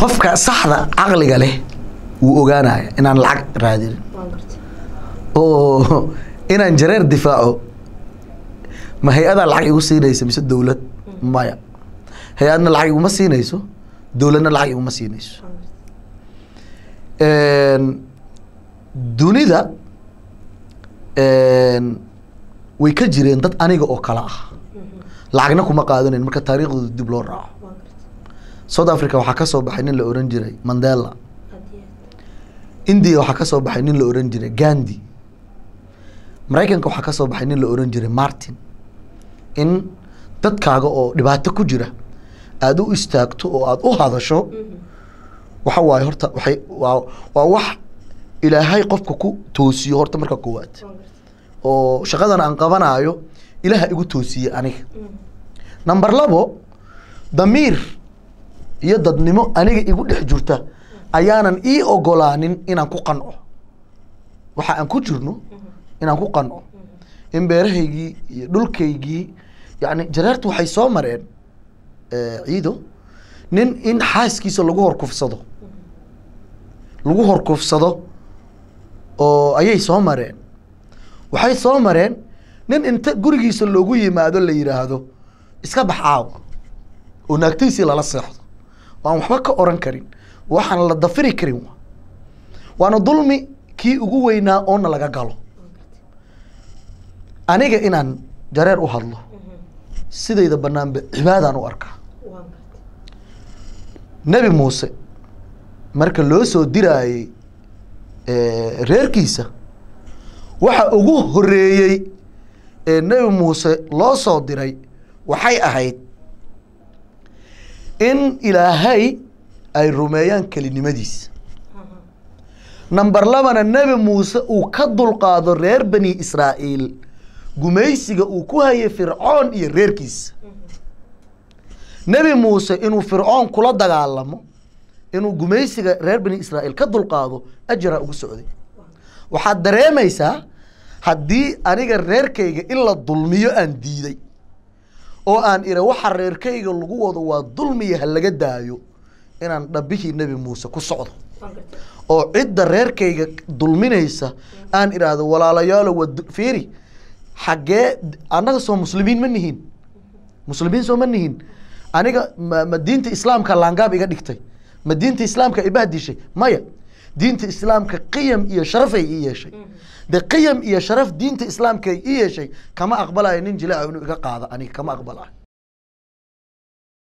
qofka saxda caqliga leh wuu ogaanaya inaan lacag raadinin waan gartay oo inaan jareer difaaco ma hay-adaa lacag igu siinaysa mise dowlad maya hay-adna lacag iguma siinayso dowladna lacag iguma siinayso waan gartay Een, dunida een, way ka jireen dad aniga oo kale ah lacagna kuma qaadanayn marka taariikhdooda dib loo raaco waan gartay south africa waxaa ka soo baxay nin la oran jiray mandela aad iyo aad india waxaa ka soo baxay nin la oran jiray gandhi maraykanka waxaa ka soo baxay nin la oran jiray martin in dadkaaga oo dhibaato ku jira aada u istaagto oo aada u hadasho waxa waaye horta waxay waa waa wax ilaahay qofka ku toosiyo horta marka koowaad waan gartay oo shaqadan aan qabanaayo ilaaha igu toosiyey aniga number labo damiir iyo dadnimo aniga igu dhex jirta ayaanan ii ogolaanin inaan ku qanco waxa aan ku jirno inaan ku qanco in beerahaygii iyo dhulkaygii yani jareertu waxay soo mareen eh, ciido nin in xaaskiisa lagu horkufsado lagu horkufsado oo ayay soo mareen waxay soo mareen nin inta gurigiisa loogu yimaado la yidhaahdo iska bax caawa oo naagtiisii lala seexdo waan waxba ka oran karin waxaan la dafiri karin wa waana dulmi kii ugu weynaa oona laga galo aniga inaan jareer u hadlo sidayda banaanba cibaadaan u arkaa waan gartay nebi muuse marka loo soo diraayey eh, reerkiisa waxa ugu horeeyey ee nebi muuse loo soo diray waxay ahayd in ilaahay ay rumeeyaan kelinimadiisa number labana nebi muuse uu ka dulqaado reer bani israa'iil gumaysiga uu ku hayay fircoon iyo reerkiisa nebi muuse inuu fircoon kula dagaalamo inuu gumaysiga reer bani israa'iil ka dulqaado ajaraa ugu socday waxaad dareemaysaa haddii aniga reerkayga in la dulmiyo aan diiday oo aan ira waxa reerkayga lagu wado waa dulmiya ha laga daayo inaan dhabbihii nebi muuse ku socdo waan gartay oo cidda reerkayga dulminaysa aan idhaahdo walaalayaalo waa du- fiiri xaggee annaga soo muslimiin ma nihin muslimiin soo ma nihin aniga ma, ma diinta islaamka laangaab iga dhigtay ma diinta islaamka ibahdishay maya diinta islaamka qiyam iyo sharafay ii yeeshay de qiyam iyo sharaf diinta islaamka ii yeeshay kama aqbalayo nin jilaaca inuu iga qaado aniga kama aqbalayo